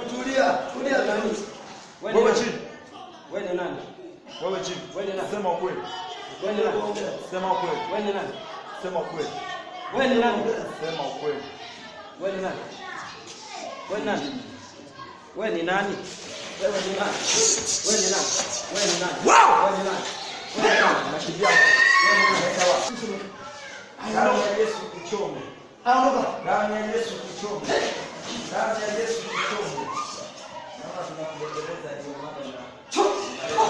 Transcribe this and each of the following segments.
Tulia, tulia nani? Wewe Wewe ni chini. nani? Wewe ni nani? Wewe chini. Wewe ni nani? Sema ukweli. Wewe ni nani? Sema ukweli. Wewe ni nani? Sema ukweli. Wewe ni nani? Sema ukweli. Wewe ni nani? Wewe ni nani? Wewe ni nani? Wewe ni nani? Wewe ni nani? Wewe ni nani? Wewe ni nani? Wewe ni nani? Nakimbia. Wewe ni nani? Damu ya Yesu kuchome. Aondoka. Damu ya Yesu kuchome. Damu ya Yesu kuchome. Kama tunakubembeleza ndio mambo na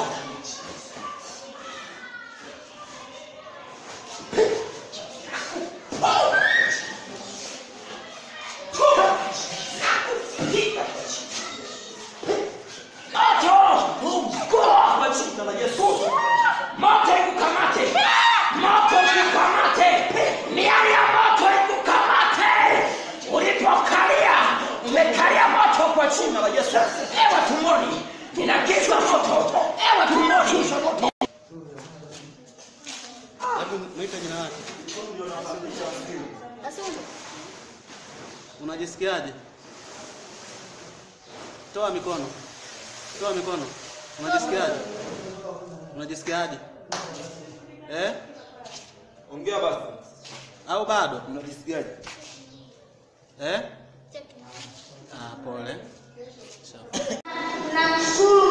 Kwa jina la Yesu. Moto ikukamate! Moto ikukamate! Miali ya moto ikukamate! Ulipokalia, umekalia moto kwa jina la Yesu. Ewa tumboni, ninakishwa moto. Ewa tumboni. Hebu mwite jina lake. Unajisikiaje? Toa mikono. Toa mikono. Unajisikiaje? Unajisikiaje? Eh? Ongea basi. Au bado? Unajisikiaje? Eh? Ah, pole. Sawa. Namshukuru